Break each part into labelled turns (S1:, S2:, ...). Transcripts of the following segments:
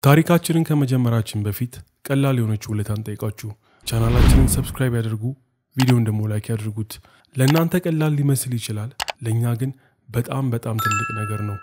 S1: ታሪካችንን ከመጀመራችን በፊት ቀላል የሆነች ውለታን ጠይቃችሁ ቻናላችንን ሰብስክራይብ ያደርጉ፣ ቪዲዮን ደግሞ ላይክ ያድርጉት። ለእናንተ ቀላል ሊመስል ይችላል፣ ለእኛ ግን በጣም በጣም ትልቅ ነገር ነው።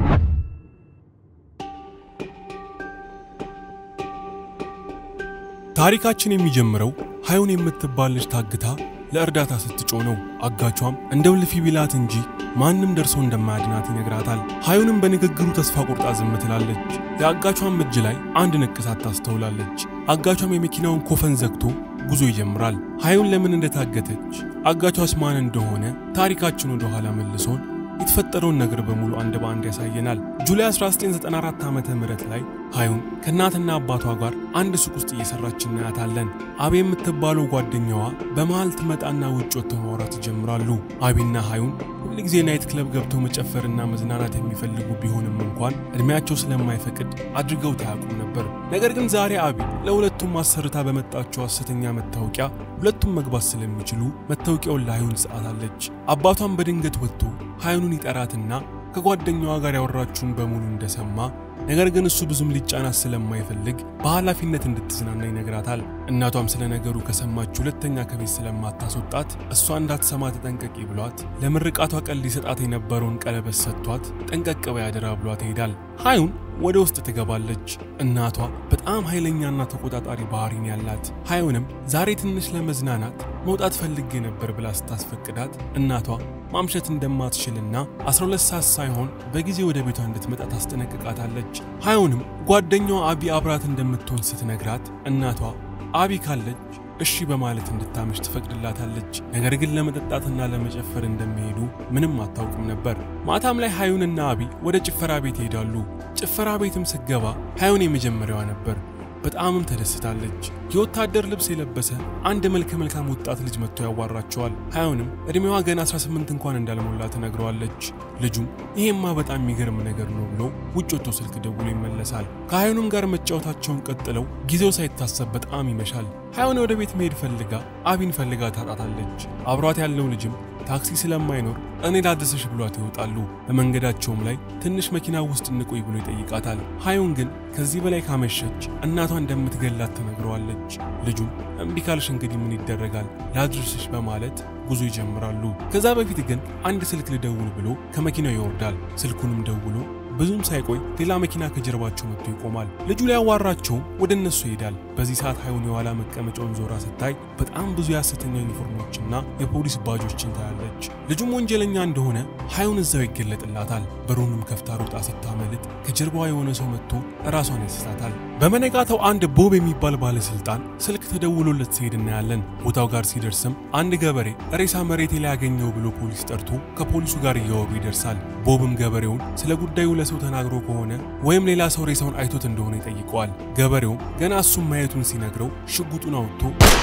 S1: ታሪካችን የሚጀምረው ሀዩን የምትባል ልጅ ታግታ ለእርዳታ ስትጮህ ነው። አጋቿም እንደው ልፊ ቢላት እንጂ ማንም ደርሶ እንደማያድናት ይነግራታል። ሀዩንም በንግግሩ ተስፋ ቆርጣ ዝም ትላለች። የአጋቿም እጅ ላይ አንድ ንቅሳት ታስተውላለች። አጋቿም የመኪናውን ኮፈን ዘግቶ ጉዞ ይጀምራል። ሀዩን ለምን እንደታገተች አጋቿስ ማን እንደሆነ ታሪካችን ወደ ኋላ መልሶን የተፈጠረውን ነገር በሙሉ አንድ በአንድ ያሳየናል። ጁላይ 1994 ዓ ም ላይ ሀዩን ከእናትና አባቷ ጋር አንድ ሱቅ ውስጥ እየሰራች እናያታለን። አቤ የምትባለው ጓደኛዋ በመሃል ትመጣና ውጭ ወጥተው ማውራት ይጀምራሉ። አቤና ሀዩን ሁልጊዜ ናይት ክለብ ገብተው መጨፈርና መዝናናት የሚፈልጉ ቢሆንም እንኳን እድሜያቸው ስለማይፈቅድ አድርገው ታያውቁም ነበር። ነገር ግን ዛሬ አቤ ለሁለቱም አሰርታ በመጣቸው ሐሰተኛ መታወቂያ ሁለቱም መግባት ስለሚችሉ መታወቂያውን ለሀዩን ትሰጣታለች። አባቷን በድንገት ወጥቶ ሀዩንን ይጠራትና ከጓደኛዋ ጋር ያወራችውን በሙሉ እንደሰማ ነገር ግን እሱ ብዙም ሊጫናት ስለማይፈልግ በኃላፊነት እንድትዝናና ይነግራታል። እናቷም ስለ ነገሩ ከሰማች ሁለተኛ ከቤት ስለማታስወጣት እሷ እንዳትሰማ ተጠንቀቂ ብሏት ለምርቃቷ ቀን ሊሰጣት የነበረውን ቀለበት ሰጥቷት ጠንቀቅ በይ አደራ ብሏት ይሄዳል። ሀዩን ወደ ውስጥ ትገባለች። እናቷ በጣም ኃይለኛና ተቆጣጣሪ ባህሪን ያላት ሀዩንም ዛሬ ትንሽ ለመዝናናት መውጣት ፈልጌ ነበር ብላ ስታስፈቅዳት እናቷ ማምሸት እንደማትችልና 12 ሰዓት ሳይሆን በጊዜ ወደ ቤቷ እንድትመጣ ታስጠነቅቃታለች። ሀዩንም ጓደኛዋ አቢ አብራት እንደምትሆን ስትነግራት እናቷ አቢ ካለች እሺ በማለት እንድታመሽ ትፈቅድላታለች። ነገር ግን ለመጠጣትና ለመጨፈር እንደሚሄዱ ምንም አታውቅም ነበር። ማታም ላይ ሀዩንና አቢ ወደ ጭፈራ ቤት ይሄዳሉ። ጭፈራ ቤትም ስገባ ሀዩን የመጀመሪያዋ ነበር። በጣምም ተደስታለች። የወታደር ልብስ የለበሰ አንድ መልከ መልካም ወጣት ልጅ መጥቶ ያዋራቸዋል። ሀዩንም ዕድሜዋ ገና 18 እንኳን እንዳልሞላ ትነግረዋለች። ልጁም ይሄማ በጣም የሚገርም ነገር ነው ብሎ ውጭ ወጥቶ ስልክ ደውሎ ይመለሳል። ከሀዩንም ጋር መጫወታቸውን ቀጥለው ጊዜው ሳይታሰብ በጣም ይመሻል። ሀዩን ወደ ቤት መሄድ ፈልጋ አቢን ፈልጋ ታጣታለች። አብሯት ያለው ልጅም ታክሲ ስለማይኖር እኔ ላድርስሽ ብሏት ይወጣሉ። በመንገዳቸውም ላይ ትንሽ መኪና ውስጥ እንቆይ ብሎ ይጠይቃታል። ሀዩን ግን ከዚህ በላይ ካመሸች እናቷ እንደምትገላት ትነግረዋለች። ልጁም እምቢ ካልሽ እንግዲህ ምን ይደረጋል ላድርስሽ በማለት ጉዞ ይጀምራሉ። ከዛ በፊት ግን አንድ ስልክ ልደውል ብሎ ከመኪናው ይወርዳል። ስልኩንም ደውሎ ብዙም ሳይቆይ ሌላ መኪና ከጀርባቸው መጥቶ ይቆማል። ልጁ ሊያዋራቸውም ወደ እነሱ ይሄዳል። በዚህ ሰዓት ሀዩን የኋላ መቀመጫውን ዞራ ስታይ በጣም ብዙ የሐሰተኛ ዩኒፎርሞችና የፖሊስ ባጆችን ታያለች። ልጁም ወንጀለኛ እንደሆነ ሀዩን እዛው ይገለጥላታል። በሩንም ከፍታ ሮጣ ስታመልጥ ከጀርባዋ የሆነ ሰው መጥቶ ራሷን ያስሳታል። በመነጋታው አንድ ቦብ የሚባል ባለስልጣን ስልክ ተደውሎለት ሲሄድ እናያለን። ቦታው ጋር ሲደርስም አንድ ገበሬ ሬሳ መሬቴ ላይ ያገኘው ብሎ ፖሊስ ጠርቶ ከፖሊሱ ጋር እያወሩ ይደርሳል። ቦብም ገበሬውን ስለ ጉዳዩ ለሰው ተናግሮ ከሆነ ወይም ሌላ ሰው ሬሳውን አይቶት እንደሆነ ይጠይቀዋል። ገበሬውም ገና እሱም ማየቱን ሲነግረው ሽጉጡን አውጥቶ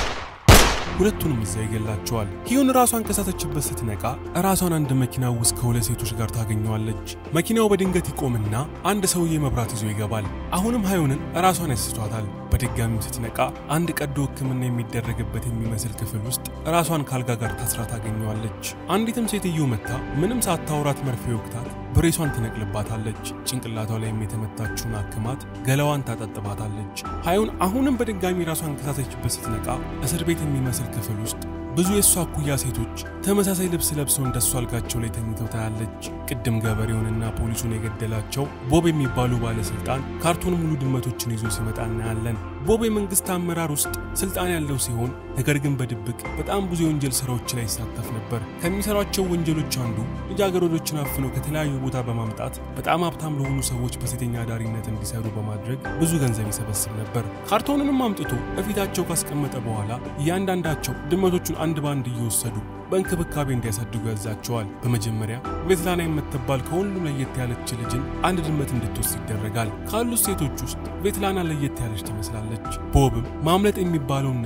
S1: ሁለቱንም እዛ ይገላቸዋል። ሂዩን ራሷን ከሳተችበት ስትነቃ ራሷን አንድ መኪና ውስጥ ከሁለት ሴቶች ጋር ታገኘዋለች። መኪናው በድንገት ይቆምና አንድ ሰውዬ መብራት ይዞ ይገባል። አሁንም ሀዩንን ራሷን ያስቷታል። በድጋሚም ስትነቃ አንድ ቀዶ ሕክምና የሚደረግበት የሚመስል ክፍል ውስጥ ራሷን ካልጋ ጋር ታስራ ታገኘዋለች። አንዲትም ሴትዮ መታ ምንም ሳታውራት መርፌ ወቅታት ብሬሷን ትነቅልባታለች። ጭንቅላቷ ላይም የተመታችውን አክማት ገላዋን ታጠጥባታለች። ሀዩን አሁንም በድጋሚ ራሷን ከሳተችበት ስትነቃ እስር ቤት የሚመስል ክፍል ውስጥ ብዙ የእሷ እኩያ ሴቶች ተመሳሳይ ልብስ ለብሰው እንደሱ አልጋቸው ላይ ተኝተው ታያለች። ቅድም ገበሬውንና ፖሊሱን የገደላቸው ቦብ የሚባሉ ባለስልጣን ካርቶን ሙሉ ድመቶችን ይዞ ሲመጣ እናያለን። ቦብ የመንግስት አመራር ውስጥ ስልጣን ያለው ሲሆን ነገር ግን በድብቅ በጣም ብዙ የወንጀል ስራዎች ላይ ይሳተፍ ነበር። ከሚሰሯቸው ወንጀሎች አንዱ ልጃገረዶችን አፍነው ከተለያዩ ቦታ በማምጣት በጣም ሀብታም ለሆኑ ሰዎች በሴተኛ አዳሪነት እንዲሰሩ በማድረግ ብዙ ገንዘብ ይሰበስብ ነበር። ካርቶንንም አምጥቶ በፊታቸው ካስቀመጠ በኋላ እያንዳንዳቸው ድመቶቹን አንድ በአንድ እየወሰዱ በእንክብካቤ እንዲያሳድጉ ያዛቸዋል። በመጀመሪያ ቬትላና የምትባል ከሁሉም ለየት ያለች ልጅን አንድ ድመት እንድትወስድ ይደረጋል። ካሉት ሴቶች ውስጥ ቬትላና ለየት ያለች ትመስላለች። ቦብም ማምለጥ የሚባለውን ነገር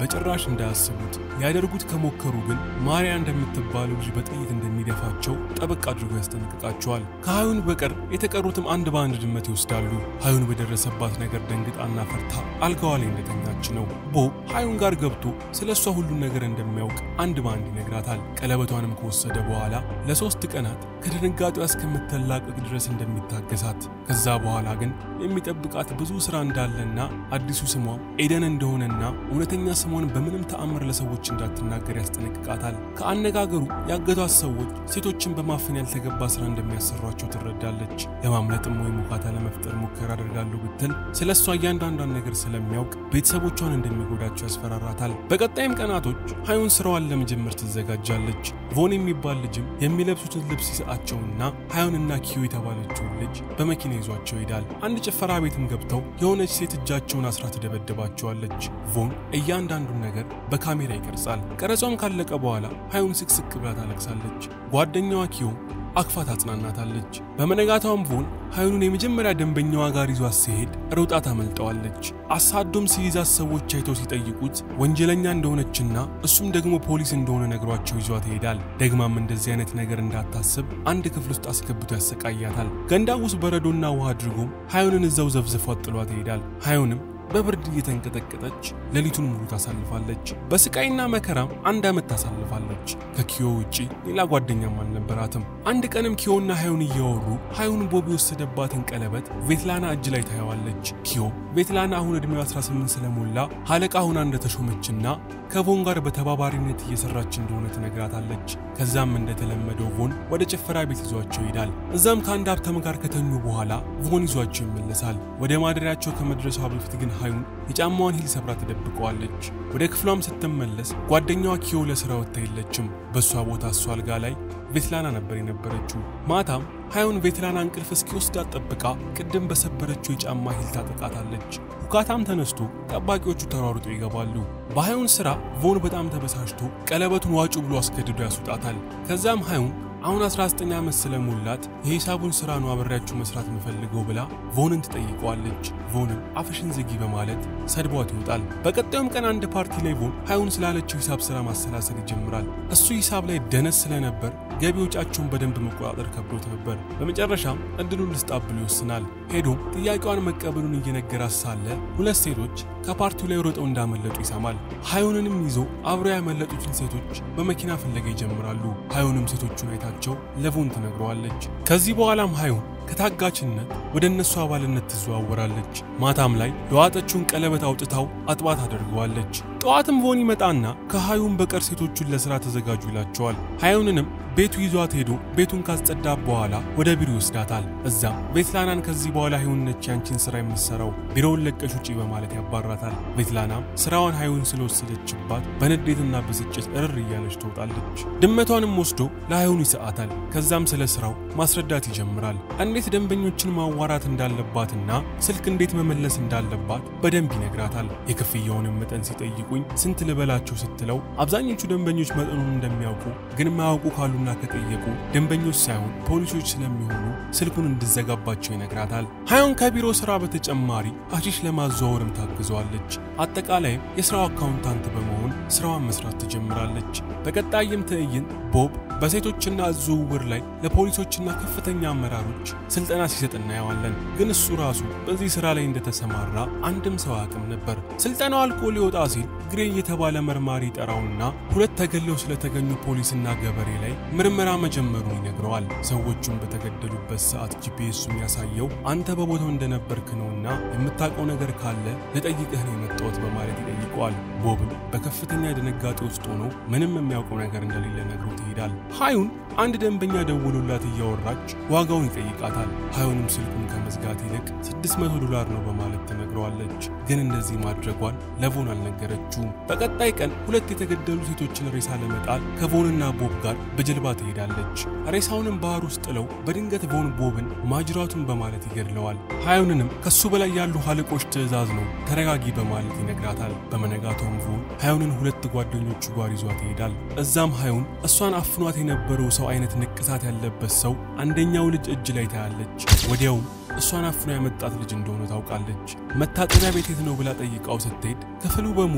S1: በጭራሽ እንዳያስቡት። ሊያደርጉት ከሞከሩ ግን ማሪያ እንደምትባለው ልጅ በጥይት እንደሚደፋቸው ጠበቅ አድርጎ ያስጠነቅቃቸዋል። ከሀዩን በቀር የተቀሩትም አንድ በአንድ ድመት ይወስዳሉ። ሀዩን በደረሰባት ነገር ደንግጣና ፈርታ አልጋዋ ላይ እንደተኛች ነው። ቦብ ሀዩን ጋር ገብቶ ስለ እሷ ሁሉን ነገር እንደሚያውቅ አንድ በአንድ ይነግራታል። ቀለበቷንም ከወሰደ በኋላ ለሶስት ቀናት ከድንጋጤዋ እስከምትላቀቅ ድረስ እንደሚታገሳት ከዛ በኋላ ግን የሚጠብቃት ብዙ ስራ እንዳለና አዲሱ ስሟ ኤደን እንደሆነና እውነተኛ ስሟን በምንም ተአምር ለሰዎች እንዳትናገር ያስጠነቅቃታል። ከአነጋገሩ ያገቷት ሰዎች ሴቶችን በማፈን ያልተገባ ስራ እንደሚያሰሯቸው ትረዳለች። ለማምለጥም ወይም ውካታ ለመፍጠር ሙከራ አደርጋለሁ ብትል ስለ እሷ እያንዳንዷን ነገር ስለሚያውቅ ቤተሰቦቿን እንደሚጎዳቸው ያስፈራራታል። በቀጣይም ቀናቶች ሀዩን ስራዋን ለመጀመር ትዘጋጃለች። ቮን የሚባል ልጅም የሚለብሱትን ልብስ ይሰጣቸውና ሀዩንና ኪዮ የተባለችውን ልጅ በመኪና ይዟቸው ይሄዳል። አንድ ጭፈራ ቤትም ገብተው የሆነች ሴት እጃቸውን አስራ ትደበድባቸዋለች። ቮን እያንዳንዱን ነገር በካሜራ ይቀርጻል። ቀረጿም ካለቀ በኋላ ሀዩን ስቅስቅ ብላ ታለቅሳለች። ጓደኛዋ ኪዮ አክፋ ታጽናናታለች። በመነጋታውም ቮን ሀዩንን የመጀመሪያ ደንበኛዋ ጋር ይዟት ሲሄድ ሮጣ ታመልጠዋለች። አሳዶም ሲይዛት ሰዎች አይተው ሲጠይቁት ወንጀለኛ እንደሆነችና እሱም ደግሞ ፖሊስ እንደሆነ ነግሯቸው ይዟት ይሄዳል። ደግማም እንደዚህ አይነት ነገር እንዳታስብ አንድ ክፍል ውስጥ አስገብቶ ያሰቃያታል። ገንዳ ውስጥ በረዶና ውሃ አድርጎም ሀዩንን እዛው ዘፍዝፏት ጥሏት ይሄዳል። ሀዩንም በብርድ እየተንቀጠቀጠች ሌሊቱን ሙሉ ታሳልፋለች። በስቃይና መከራም አንድ ዓመት ታሳልፋለች። ከኪዮ ውጪ ሌላ ጓደኛም አልነበራትም። አንድ ቀንም ኪዮና ሀዩን እያወሩ ሀዩን ቦብ የወሰደባትን ቀለበት ቬትላና እጅ ላይ ታየዋለች። ኪዮ ቬትላና አሁን ዕድሜው 18 ስለሞላ አለቃ ሁና እንደተሾመችና ከቮን ጋር በተባባሪነት እየሰራች እንደሆነ ትነግራታለች። ከዛም እንደተለመደው ቮን ወደ ጭፈራ ቤት ይዟቸው ይሄዳል። እዛም ከአንድ ሀብታም ጋር ከተኙ በኋላ ቮን ይዟቸው ይመለሳል። ወደ ማደሪያቸው ከመድረሷ በፊት ግን ሀዩን የጫማዋን ሂል ሰብራ ትደብቀዋለች። ወደ ክፍሏም ስትመለስ ጓደኛዋ ኪዮ ለስራ ወጥታ የለችም። በእሷ ቦታ እሷ አልጋ ላይ ቬትላና ነበር የነበረችው። ማታም ሀዩን ቬትላና እንቅልፍ እስኪወስዳት ጠብቃ ቅድም በሰበረችው የጫማ ሂል ታጠቃታለች። ሁካታም ተነስቶ ጠባቂዎቹ ተሯሩጦ ይገባሉ። በሀዩን ስራ ቮን በጣም ተበሳጭቶ ቀለበቱን ዋጩ ብሎ አስገድዶ ያስወጣታል። ከዛም ሀዩን አሁን 19 ዓመት ስለሞላት የሂሳቡን ስራ ነው አብሬያችሁ መስራት የምፈልገው ብላ ቮንን ትጠይቀዋለች። ቮንም አፍሽን ዝጊ በማለት ሰድቧት ይወጣል። በቀጣዩም ቀን አንድ ፓርቲ ላይ ቮን ሀዩን ስላለችው ሂሳብ ስራ ማሰላሰል ይጀምራል። እሱ ሂሳብ ላይ ደነስ ስለነበር ገቢ ወጫቸውን በደንብ መቆጣጠር ከብዶት ነበር። በመጨረሻም እድሉን ልስጣት ብሎ ይወስናል። ሄዶም ጥያቄዋን መቀበሉን እየነገራት ሳለ ሁለት ሴቶች ከፓርቲው ላይ ሮጠው እንዳመለጡ ይሰማል። ሀዩንንም ይዞ አብረው ያመለጡትን ሴቶች በመኪና ፍለጋ ይጀምራሉ። ሀዩንም ሴቶቹን አይታቸው ለቮን ትነግረዋለች። ከዚህ በኋላም ሀዩን ከታጋችነት ወደ እነሱ አባልነት ትዘዋወራለች። ማታም ላይ የዋጠችውን ቀለበት አውጥታው አጥባት አደርገዋለች። ጠዋትም ቮን ይመጣና ከሀዩን በቀር ሴቶቹን ለሥራ ተዘጋጁ ይላቸዋል። ሀዩንንም ቤቱ ይዟት ሄዶ ቤቱን ካስጸዳ በኋላ ወደ ቢሮ ይወስዳታል። እዛም ቬትላናን ከዚህ በኋላ ሀዩን ነች ያንቺን ስራ የምትሰራው ቢሮውን ለቀሽ ውጪ በማለት ያባራታል። ቬትላናም ስራዋን ሀዩን ስለወሰደችባት በንዴትና ብስጭት እርር እያለች ትወጣለች። ድመቷንም ወስዶ ለሀዩን ይሰጣታል። ከዛም ስለ ስራው ማስረዳት ይጀምራል። እንዴት ደንበኞችን ማዋራት እንዳለባትና ስልክ እንዴት መመለስ እንዳለባት በደንብ ይነግራታል። የክፍያውንም መጠን ሲጠይቁኝ ስንት ልበላቸው ስትለው አብዛኞቹ ደንበኞች መጠኑን እንደሚያውቁ ግን ማያውቁ ካሉና ከጠየቁ ደንበኞች ሳይሆን ፖሊሶች ስለሚሆኑ ስልኩን እንዲዘጋባቸው ይነግራታል። ሀዩን ከቢሮ ስራ በተጨማሪ አሺሽ ለማዘዋወርም ታግዘዋለች። አጠቃላይም የስራው አካውንታንት በመሆን ስራዋን መስራት ትጀምራለች። በቀጣይም ትዕይንት ቦብ በሴቶችና ዝውውር ላይ ለፖሊሶችና ከፍተኛ አመራሮች ስልጠና ሲሰጥ እናየዋለን። ግን እሱ ራሱ በዚህ ስራ ላይ እንደተሰማራ አንድም ሰው አያውቅም ነበር። ስልጠናው አልቆ ሊወጣ ሲል ግሬ የተባለ መርማሪ ጠራውና ሁለት ተገለው ስለተገኙ ፖሊስና ገበሬ ላይ ምርመራ መጀመሩን ይነግረዋል። ሰዎቹን በተገደሉበት ሰዓት ጂፒኤሱ የሚያሳየው አንተ በቦታው እንደነበርክ ነውና የምታውቀው ነገር ካለ ልጠይቅህ ነው የመጣሁት በማለት ይጠይቀዋል። ቦብም በከፍተኛ ድንጋጤ ውስጥ ሆኖ ምንም የሚያውቀው ነገር እንደሌለ ነግሮት ይሄዳል። ሀዩን አንድ ደንበኛ ደውሎላት እያወራች ዋጋውን ይጠይቃታል። ሀዩንም ስልኩን ከመዝጋት ይልቅ 600 ዶላር ነው በማለት ትነግረዋለች። ግን እንደዚህ ማድረጓን ለቮን አልነገረችውም። በቀጣይ ቀን ሁለት የተገደሉ ሴቶችን ሬሳ ለመጣል ከቮንና ቦብ ጋር በጀልባ ትሄዳለች። ሬሳውንም ባህር ውስጥ ጥለው በድንገት ቮን ቦብን ማጅራቱን በማለት ይገድለዋል። ሀዩንንም ከሱ በላይ ያሉ አለቆች ትዕዛዝ ነው ተረጋጊ በማለት ይነግራታል። በመነጋታውም ቮን ሀዩንን ሁለት ጓደኞቹ ጋር ይዟት ይሄዳል። እዛም ሀዩን እሷን አፍኗት የነበረው ሰው አይነት ንቅሳት ያለበት ሰው አንደኛው ልጅ እጅ ላይ ታያለች። ወዲያውም እሷን አፍኖ ያመጣት ልጅ እንደሆነ ታውቃለች። መታጠቢያ ቤት የት ነው ብላ ጠይቃው ስትሄድ ክፍሉ በሙሉ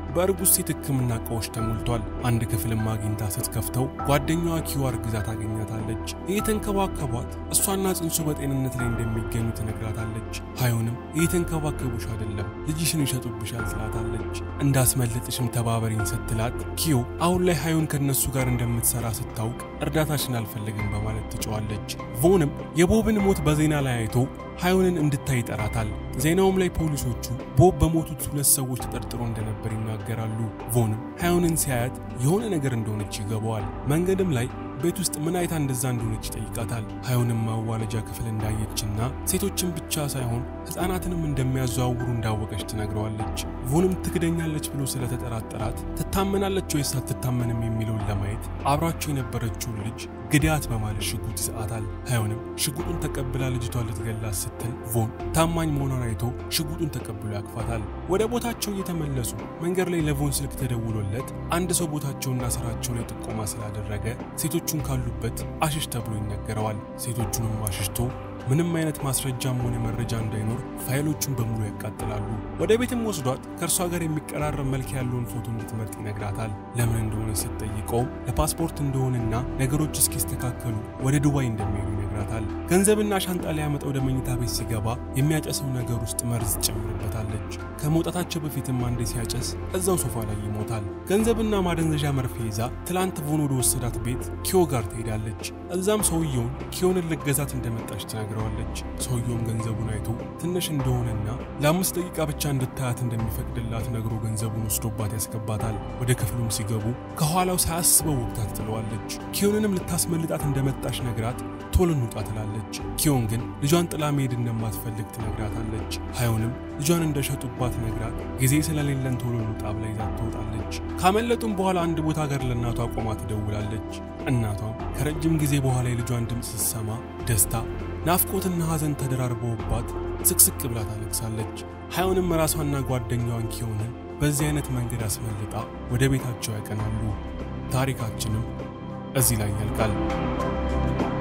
S1: በእርጉዝ ሴት ሕክምና እቃዎች ተሞልቷል። አንድ ክፍልም አግኝታ ስትከፍተው ጓደኛዋ ኪዮ አርግዛ ታገኛታለች። እየተንከባከቧት እሷና ጽንሱ በጤንነት ላይ እንደሚገኙ ትነግራታለች። ሀዮንም እየተንከባከቡሽ አይደለም ልጅሽን ይሸጡብሻል ትላታለች። እንዳስመልጥሽም ተባበሪኝ ስትላት ኪዮ አሁን ላይ ሀዮን ከነሱ ጋር እንደምትሰራ ስታውቅ እርዳታሽን አልፈልግም በማለት ትጨዋለች። ቮንም የቦብን ሞት በዜና ላይ አይቶ ሀዮንን እንድታይ ይጠራታል። ዜናውም ላይ ፖሊሶቹ ቦብ በሞቱት ሁለት ሰዎች ተጠርጥሮ እንደነበር ይናገራሉ። ቮንም ሀዮንን ሲያያት የሆነ ነገር እንደሆነች ይገባዋል። መንገድም ላይ ቤት ውስጥ ምን አይታ እንደዛ እንደሆነች ይጠይቃታል። ሀዮንም ማዋለጃ ክፍል እንዳየችና ሴቶችን ብቻ ሳይሆን ሕፃናትንም እንደሚያዘዋውሩ እንዳወቀች ትነግረዋለች። ቮንም ትክደኛለች ብሎ ስለተጠራጠራት ትታመናለች ወይስ አትታመንም የሚለውን ለማየት አብራቸው የነበረችውን ልጅ ግዳት በማለት ሽጉጥ ይሰጣታል። ሀዮንም ሽጉጡን ተቀብላ ልጅቷ ልትገላት ስትል ቮን ታማኝ መሆኗን አይቶ ሽጉጡን ተቀብሎ ያቅፋታል። ወደ ቦታቸው እየተመለሱ መንገድ ላይ ለቮን ስልክ ተደውሎለት አንድ ሰው ቦታቸውና ስራቸው ላይ ጥቆማ ስላደረገ ሴቶቹን ካሉበት አሽሽ ተብሎ ይነገረዋል። ሴቶቹንም አሽሽቶ ምንም አይነት ማስረጃም ሆነ መረጃ እንዳይኖር ፋይሎቹን በሙሉ ያቃጥላሉ። ወደ ቤትም ወስዷት ከእርሷ ጋር የሚቀራረብ መልክ ያለውን ፎቶ እንድትመርጥ ይነግራታል። ለምን እንደሆነ ስትጠይቀውም ለፓስፖርት እንደሆነና ነገሮች እስኪስተካከሉ ወደ ዱባይ እንደሚሄዱ ይነግራታል። ገንዘብና ሻንጣ ሊያመጣ ወደ መኝታ ቤት ሲገባ የሚያጨሰው ነገር ውስጥ መርዝ ትጨምርበታለች። ከመውጣታቸው በፊትም አንዴ ሲያጨስ እዛው ሶፋ ላይ ይሞታል። ገንዘብና ማደንዘዣ መርፌ ይዛ ትላንት ቮን ወደ ወሰዳት ቤት ኪዮ ጋር ትሄዳለች። እዛም ሰውየውን ኪዮንን ልገዛት እንደመጣች ትነግረዋለች። ሰውየውም ገንዘቡን አይቶ ትንሽ እንደሆነና ለአምስት ደቂቃ ብቻ እንድታያት እንደሚፈቅድላት ነግሮ ገንዘቡን ወስዶባት ያስገባታል። ወደ ክፍሉም ሲገቡ ከኋላው ሳያስበው ወቅታት ትለዋለች። ኪዮንንም ልታስመልጣት እንደመጣች ነግራት ቶሎ እንውጣ ትላለች። ኪዮን ግን ልጇን ጥላ መሄድ እንደማትፈልግ ትነግራታለች። ሀዮንም ልጇን እንደሸጡባት ነግራት ጊዜ ስለሌለን ቶሎ እንውጣ ብላ ይዛት ትወጣለች። ካመለጡም በኋላ አንድ ቦታ ጋር ለእናቷ ቆማ ትደውላለች። እናቷም ከረጅም ጊዜ በኋላ የልጇን ድምፅ ስትሰማ ደስታ ናፍቆትና ሐዘን ተደራርበውባት ስቅስቅ ብላ ታለቅሳለች። ሀዮንም ራሷና ጓደኛዋን ኪዮንን በዚህ አይነት መንገድ አስመልጣ ወደ ቤታቸው ያቀናሉ። ታሪካችንም እዚህ ላይ ያልቃል።